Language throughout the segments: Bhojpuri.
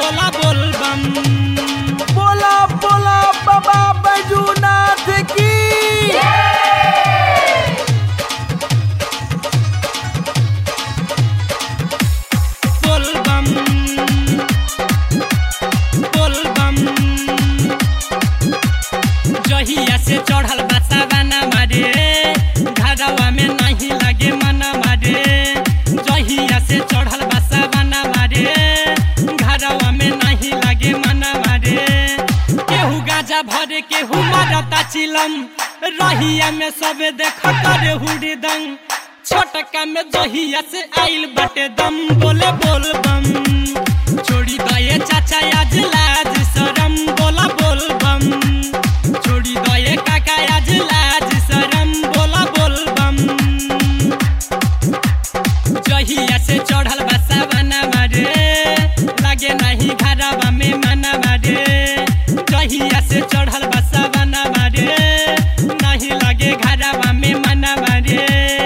बोला बोल बम बोला बोला बाबा बैजूनाथ की बोल बम बोल बम जहिया से चढ़ल बसा बना मारे घरवा में नहीं लगे मना मारे जहिया से चढ़ल बसा बना मारे घरवा में नहीं लगे मना मारे केहू गाजा भरे केहू मारता चिलम रहिया में सबे देख करे हुड़दंग छोटका में जहिया से आइल बटे दम बोले बोल बम छोड़ी दये चाचा आज लाज शरम बोला बोल बम छोड़ी दये काका आज लाज शरम बोला बोल बम जहिया से चढ़ल बसा बना मारे लागे नहीं घरवा में मना मारे जहिया से चढ़ल बसा बना मारे नहीं लगे घरवा में मना मारे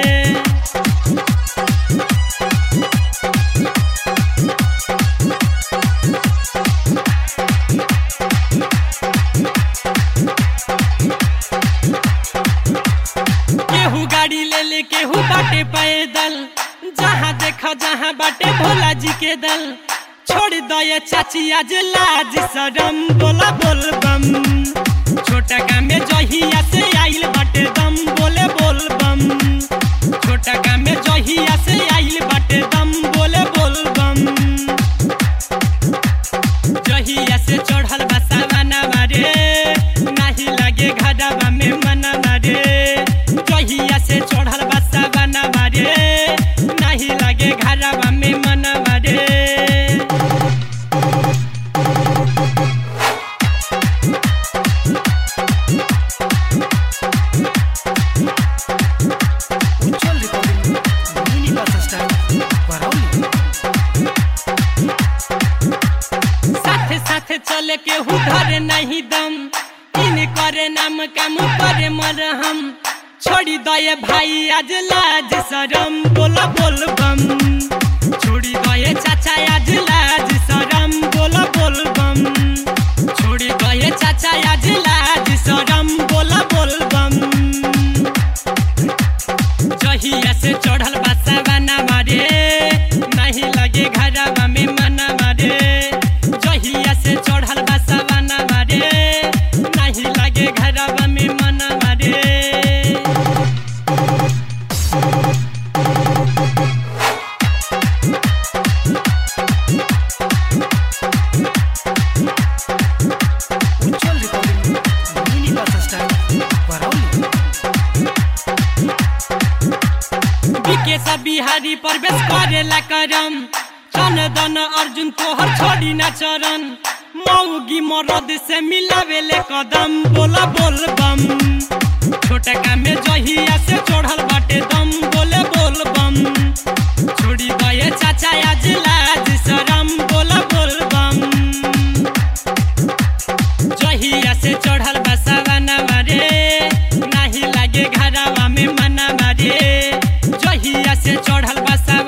केहू गाड़ी ले ले केहू बाटे पैदल जहाँ देखा जहाँ बाटे भोला जी के दल छोड़ दये चाची आज लाज शरम बोला बोल बम छोटा काम में जहिया से आइल बाटे दम बोले बोल बम छोटा काम में जहिया से आइल बाटे दम बोले बोल बम जहिया से चढ़ल बसा बना मारे नाही लागे घरवा में मना मारे जहिया से चढ़ल बसा बना मारे नाही लागे घरवा में मना मारे Ujjwal recording mini bus stand Barauli साथे साथे चले के हुधर नहीं दम इन करे नाम काम करे मरहम छोड़ी दये भाई आज लाज शरम बोला बोल बम छोड़ी दये चाचा आज लाज शरम बोला बोल बम छोड़ी दये चाचा आज लाज शरम बोला बोल बम जहिया से चढ़ल बसा बना मारे नहीं लगे घरवा में मना मारे जहिया से चढ़ल बसा बना मारे नहीं लगे घरवा में मना मारे Ujjwal recording mini bus stand Barauli BK सब बिहारी प्रवेश करेला करम चन दन अर्जुन तोहर छोड़ी न चरण मौगी मरद से मिलावेले कदम बोला बोल बम छोटा काम में जहिया से चढ़ल बाटे दम बोले बोल बम छोड़ी दये चाचा आज लाज शरम बोला बोल बम जहिया से चढ़ल बसा बना मारे नाही लागे घरवा में मना मारे जहिया से चढ़ल बसा